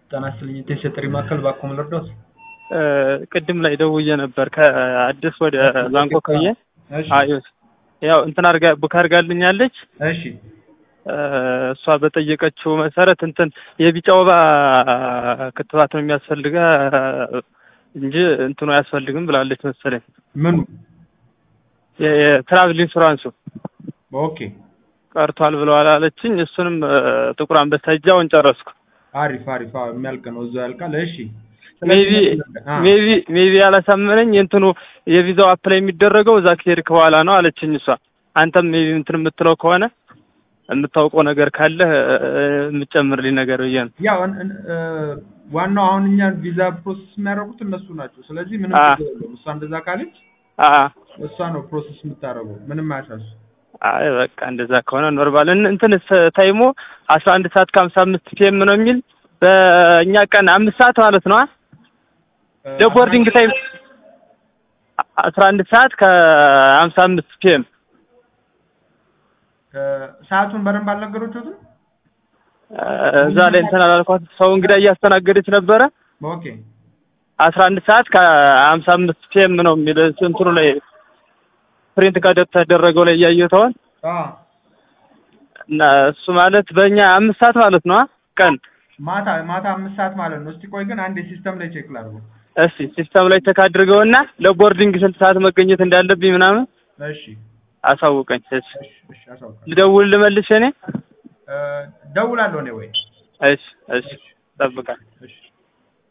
ጤና ይስጥልኝ የቴስት ጥሪ ማዕከል ባኮ ልርዳዎት? ቅድም ላይ ደውዬ ነበር ከአዲስ ወደ ባንኮክ ብዬ እሺ አዩት ያው እንትን አርጋ ቡክ አርጋልኛለች እሺ እሷ በጠየቀችው መሰረት እንትን የቢጫ ወባ ክትባት ነው የሚያስፈልገ እንጂ እንትኑ አያስፈልግም ብላለች መሰለኝ። ምኑ? የትራቭል ኢንሹራንሱ ኦኬ ቀርቷል ብለዋል አለችኝ። እሱንም ጥቁር አንበሳ እጃውን ጨረስኩ። አሪፍ አሪፍ አዎ የሚያልቅ ነው እዛው ያልቃል። እሺ ሜቢ አ፣ ሜቢ ሜቢ ያላሳመነኝ እንትኑ የቪዛው አፕላይ የሚደረገው እዛ ከሄድክ በኋላ ነው አለችኝ እሷ። አንተም ሜቢ እንትን የምትለው ከሆነ የምታውቀው ነገር ካለ የምጨምርልኝ ነገር ብዬ ነው። ያው እን- እን- እ፣ ዋናው አሁን እኛ ቪዛ ፕሮሰስ የሚያደርጉት እነሱ ናቸው። ስለዚህ ምንም አ። ችግር የለውም። እሷ እንደዛ ካለች አ እሷ ነው ፕሮሰስ የምታደርገው። ምንም አያሳሱ። አይ በቃ እንደዛ ከሆነ ኖርማል። እን- እንትን ታይሞ አስራ አንድ ሰዓት ከሀምሳ አምስት ፒኤም ነው የሚል በእኛ ቀን አምስት ሰዓት ማለት ነው። ለቦርዲንግ ታይም አስራ አንድ ሰዓት ከሀምሳ አምስት ፒኤም ሰዓቱን በደንብ አልነገሮችሁትም? እዛ ላይ እንትን አላልኳት። ሰው እንግዳ እያስተናገደች ነበረ። ኦኬ አስራ አንድ ሰዓት ከሀምሳ አምስት ፒኤም ነው የሚል እንትኑ ላይ ፕሪንት ከተደረገው ላይ እያየሁት አ እና እሱ ማለት በእኛ አምስት ሰዓት ማለት ነው ቀን ማታ ማታ አምስት ሰዓት ማለት ነው። እስቲ ቆይ ግን አንድ ሲስተም ላይ ቼክ ላድርገው። እስቲ ሲስተም ላይ ቼክ አድርገውና ለቦርዲንግ ስንት ሰዓት መገኘት እንዳለብኝ ምናምን እሺ አሳውቀኝ። እሺ እሺ እሺ አሳውቃለሁ። ልደውል ልመልሽ እኔ? እ፣ ደውላለሁ እኔ ወይ እሺ እሺ ጠብቃል። እሺ